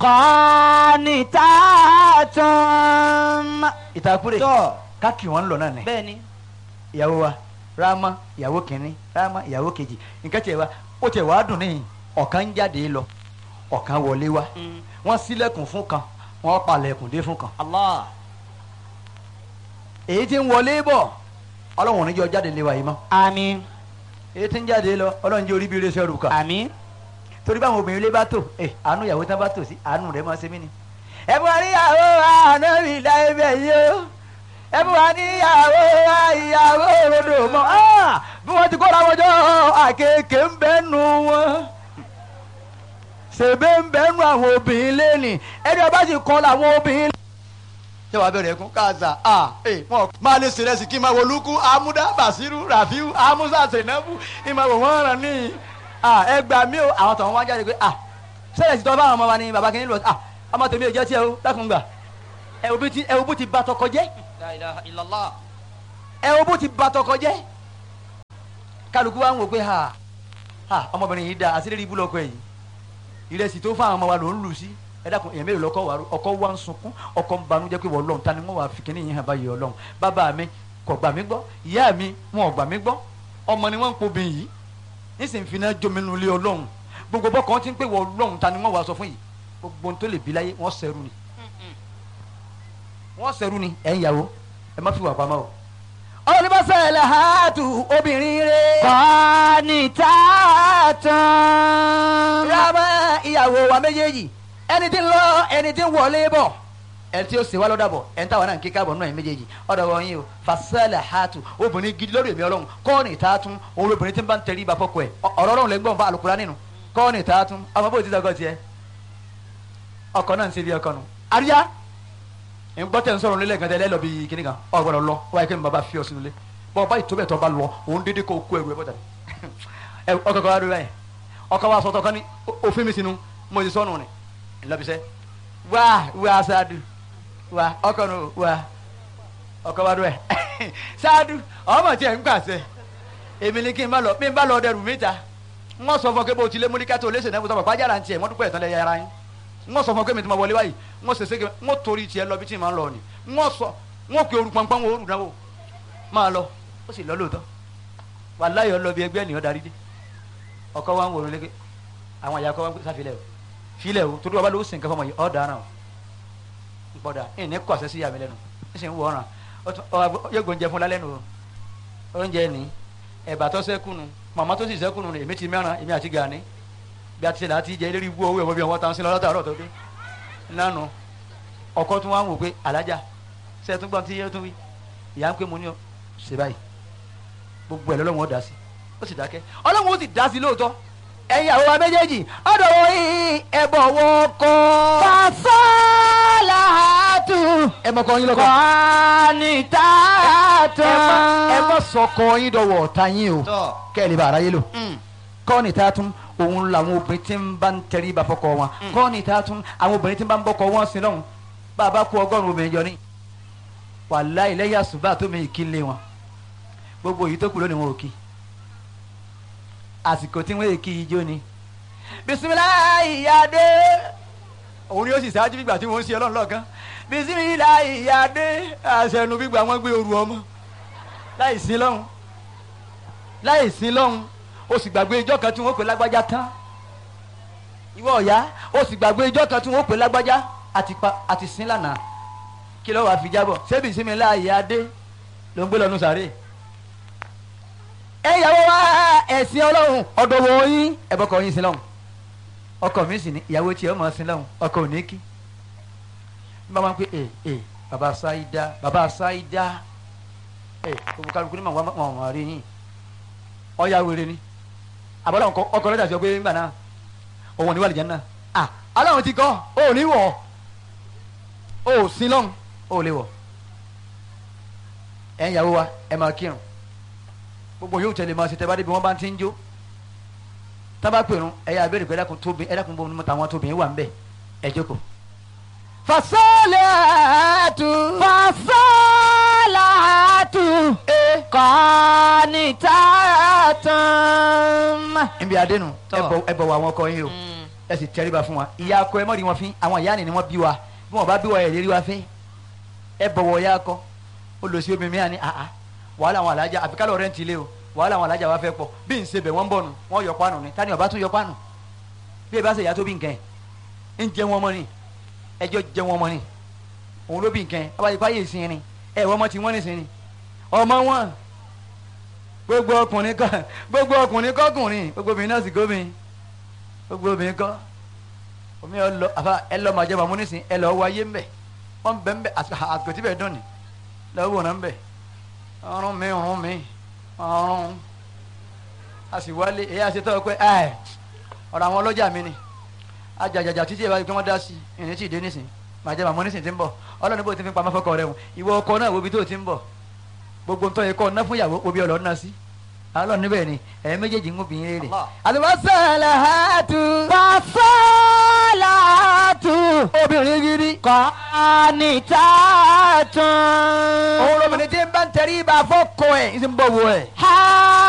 qanitatun. ìtàkùrẹ̀ tọ́ káàkiri wọn lọ náà ni bẹ́ẹ̀ ni. ìyàwó wa ráàmà ìyàwó kìnínní ráàmà ìyàwó kejì nǹkan tiẹ̀ wa ó tiẹ̀ wá dùn níyìn ọ̀kan ń jáde lọ ọ̀kan wọlé wá Mm. wọ́n ṣílẹ̀kùn fún kan wọ́n palẹ̀kùn dé fún kan Allah. èyí tí ń wọlé bọ̀ ọlọ́run ò ní jọ jáde lé wa yìí mọ́ àmín èyí tí ń jáde lọ ọlọ́run jẹ́ orí bí iléeṣẹ́ rù kà àmín. torí báwọn obìnrin ilé bá tò ẹ àánú ìyàwó tán bá tò sí àánú rẹ̀ máa ṣe mí ni. ẹ bú wa níyàwó àná mi láì bẹ̀ yìí o ẹ bú wa níyàwó ìyàwó òrodò mọ́ Ah! bí wọ́n ti kóra wọn jọ àkekèé ń bẹ́ nu wọn ṣèbé ń bẹ́ nu àwọn obìnrin lẹ́nì ẹni ọba sì kọ́ làwọn obìnrin. ṣé wàá bẹ̀rẹ̀ ẹkún káàsà ah ẹ wọn máa lè ṣẹlẹ̀ sí kí n máa wo lukú amúdá basiru rafiu amusa senabu ìmọ̀ wò wọ́n ràn ní ah ẹ gbà mí o àwọn tọ̀hún wá jáde pé ah ṣẹlẹ̀ sí tọ́ bá àwọn ọmọ wa ní baba kìíní lọ ah ọmọ tèmi ò jẹ́ tiẹ̀ o dákun gbà ẹ wo bí ti ẹ wo bó ti ba tọkọ jẹ́ la ilaha illallah. ẹ wo bó ti ba tọkọ jẹ́ kálukú wa ń wò pé ha ha ọmọbìnrin yìí da àṣírí ibú lọkọ yìí ìrẹsì tó fáwọn ọmọ wa ló ń lù sí ẹ dákun èèyàn mélòó lọkọ wa ọkọ wa ń sunkún ọkọ ń banújẹ́ pé wọ́n lọ́hùn ta ni wọ́n wà fi kíní yìí hàn báyìí ọlọ́hùn bàbá mi kò gbà mí gbọ́ ìyá mi wọn ò gbà mí gbọ́ ọmọ ni wọ́n ń pobìn yìí nísìnyí fi náà jominu lé ọlọ́hùn gbogbo bọ́kàn ti ń pè wọ́n lọ́hùn ta ni wọ́n wà sọ fún yìí gbogbo ohun tó lè bí láyé wọ́n sẹ́rù ni wọ́n sẹ́rù ni ẹ̀ ń yàwó ẹ má fi wà pamọ́ o. olùbọ́sẹ̀ làhátù obìnrin rẹ̀. qanitatun. rámà ìyàwó wa méjèèjì ẹni tí ń lọ ẹni tí ń wọlé bọ̀ ẹni tí ó ṣe wá lọ́dà bọ̀ ẹni táwọn náà ń kíkà bọ̀ nínú ẹ̀yìn méjèèjì ọ̀dọ̀ wọn yìí o fasẹ́lẹ̀ hàtù obìnrin gidi lórí èmi ọlọ́run kọ́ọ̀nì tààtún òun obìnrin tí ń bá ń tẹrí ibà fọ́kọ ẹ̀ ọ̀rọ̀ ọlọ́run lè gbọ́n fa àlùkùrá nínú kọ́ọ̀nì tààtún ọmọ bó ti sọ́kọ tiẹ̀ ọkọ náà ń ṣe bí ọkọ nù àríyá ń gbọ́ tẹ̀ ń sọ̀rọ̀ nílẹ̀ kan tẹ́lẹ̀ lọ bí kíní kan ọ gbọ́dọ̀ lọ wáyé kí n bàbá fi ọ sínú ilé bọ́ọ̀ báyìí tó bẹ̀ tó bá lọ òun dédé kó kó ẹrù ẹ bọ́tà ẹ ọkọ kan wá dúró báyìí ọkọ wa sọtọ kan ní òfin mi sínú mo ti sọnù ni ńlọbisẹ wá wá sáádù wá ọkọ nù wá ọkọ wa dúró ẹ sáádù ọmọ tí ẹ ń gbàsẹ èmi ni kí n bá lọ bí n bá lọ dẹrù mi ta n wọ́n sọ fún ọ pé bó ti lé múlíkà tó léṣe náà fún sọ pé ajára ń tiẹ̀ wọ́n dúpẹ́ ìtàn lẹ́yà ara yín n wọ́n sọ fún ọ pé mi ti ma wọlé báyìí n wọ́n sèse n wọ́n torí tiẹ̀ lọ bí tí ì máa ń lọ ni n wọ́n sọ n wọ́n pe oru pọnpọ́n wo oru náwó máa lọ ó sì lọ lóòótọ́ wàláyé ọ lọ bí ẹgbẹ́ ènìyàn darí dé ọkọ wa ń wòrò léke àwọn àyà kọ wa ń sá filẹ̀ o filẹ̀ o torí wa bá lọ ó sì ń kẹfọ́ mọ̀ yìí ọ̀ dáná o ń pọ̀ dà ẹ̀ ní kọ́ àṣẹ sí ìyá mi lẹ́nu ẹ̀ sì ń wọ̀ ọ̀ràn yóò gbóúnjẹ fún lálẹ́ nu o oúnjẹ ní ẹ̀bà tó sẹ́kùnù màmá tó sì sẹ́kùnù ni èmi ti mẹ́ràn èmi àti gani bí a ti ṣe láti jẹ eléré ibú owó ẹ̀wọ̀n bí wọ́n ta ń sin lọ látàárọ̀ tó dé nánu ọkọ tún wá ń wò pé alájà ṣe tún gbọ́n tí yẹ tún wí ìyá ń pè mo ní ọ ṣe báyìí gbogbo ẹ̀ lọ́lọ́run ó dá sí ó sì dákẹ́ ọlọ́run ó sì dá sí lóòótọ́ ẹ̀yin àwọn wa méjèèjì ọ̀dọ̀ wọ yín ẹ̀bọ̀ wọ kọ́ fasalahatu. ẹ mọ̀ kọ́ yín lọ́kọ́ qanitatun. ẹ mọ̀ sọkọ yín dọ̀wọ̀ ọ̀tá yín o tọ́. kẹ́lẹ́ bá aráyé lò kọ́ọ̀nì tá a tún òun làwọn obìnrin tí ń bá ń tẹrí ba fọkọ wọn kọ́ọ̀nì tá a tún àwọn obìnrin tí ń bá ń bọ́kọ wọn sí lọ́hùn bàbá kú ọgọ́rùn-ún obìnrin jọ ní wàláhì lẹ́yìn àsùbá tó mi ìkílé wọn gbogbo èyí tó kù lónìí wọn ò kí àsìkò tí wọn èkì ijó ni bisimilayi yade òun ni ó sì ṣáájú gbígbà tí wọn ń ṣe ọlọ́run lọ́ọ̀kan bisimilayi yade àṣẹnu gbígbà wọn gbé oru ọmọ láì sí lọ́hùn láì sí lọ́hùn o sì gbàgbé ijọ́ kan tí wọ́n pè lágbájá tán ìwọ ọ̀yá o sì gbàgbé ijọ́ kan tí wọ́n pè lágbájá àti pa àti sin lánàá kí ló wàá fi jábọ̀ ṣebí bisimilayi yade ló ń gbé lọ́nu sàré ẹ yàwó wa ẹ̀sìn ọlọ́run ọ̀dọ̀ wọ̀ yín ẹ̀bọ̀kọ̀ yín sí lọ́hùn ọkọ mi sì ní ìyàwó tí ọmọ sí lọ́hùn ọkọ ò ní kí n bá wọn pé ẹ ẹ baba sáídá baba sáídá ẹ gbogbo kálukú ní màá wọn wọn rí yín ọ̀ya wèrè ni àbọ̀lọ́ ọkọ rẹ̀ dàbí ọgbẹ́ ńgbà náà òun ò ní wà lìjẹ́ náà à aláwọn ti kọ́ ó ò ní wọ̀ ó ò sí lọ́hùn ó ò lè wọ̀ ẹ̀ ń yàwó wa ẹ̀ máa kírun gbogbo yóò tẹ̀lé máa ṣe tẹ́ bá débi wọ́n bá ti ń jó tábà pèrún ẹ̀yà abẹ́rẹ́ pé ẹ̀dàkùn tóbi ẹ̀dàkùn bọ́ọ̀nù mọ́ta àwọn tóbi wà ń bẹ̀ ẹ̀ jókòó. fasalahatu. fasalahatu. qanitatun. níbi adénu Tọ́. ẹ bọ̀ wọ àwọn ọkọ yín o ẹ sì tẹríba fún wa ìyá akọ ẹ mọ̀ rí wọn fín àwọn ìyá ni wọ́n bí wa bí wọ́n bá bí wa ẹ̀ lérí wa fín ẹ bọ̀wọ̀ ìyá akọ ó lọ sí obìnrin mi àní àhà wàhálà àwọn alájà àfikálọ̀ rẹ̀ ń tilé o wàhálà àwọn alájà wa fẹ́ pọ̀ bí n ṣe bẹ̀ wọ́n ń bọ̀ nù wọ́n yọ pánù ni tani ọba tún yọ pánù bí ẹ bá ṣe ìyá tó bí nǹkan ẹ̀ ń jẹ wọn mọ́ ni ẹjọ́ jẹ wọn mọ́ ni òun ló bí nǹkan ẹ̀ ọba ìpáyé ìsìn ni ẹ wọ́n mọ́ ti wọ́n nísìn ni ọmọ wọn gbogbo ọkùnrin kọ gbogbo ọkùnrin kọkùnrin gbogbo obìnrin náà sì gómìn gbogbo obìnrin kọ omi ẹ lọ àfa ẹ lọ màjẹ màmú nísìn ẹ lọ wáyé ńbẹ wọn bẹ ńbẹ àsìkò tí bẹ dùn ní lọ́wọ́ náà ńbẹ ọrùn mi ọrùn mi ọrùn a sì wálé èyí àti tọ́ pé ẹ ọ̀rọ̀ àwọn ọlọ́jà mi ni ajàjàjà títí ẹ bá yẹ kí wọ́n dá sí ìrìn tí ì dé nísìn màjẹ màmú nísìn ti ń bọ̀ ọlọ́run bó ti fi pamọ́ fọkọ rẹ wọn ìwọ ọkọ náà wo ibi tó ti ń bọ̀ gbogbo ntọ́ yẹ kọ́ ná fún ìyàwó obi ọ̀lọ́ ná sí alọ́ níbẹ̀ ni ẹ̀yin méjèèjì ń gbìn rere. àlùbọ́sẹ̀lẹ̀ hàtú. Fasalatu. obìnrin gidi. Qanitatun. òun lóbìnrin tí ń bá ń tẹrí ibà fọ́kọ ẹ̀ ń sì ń bọ̀ wọ ẹ̀. Ha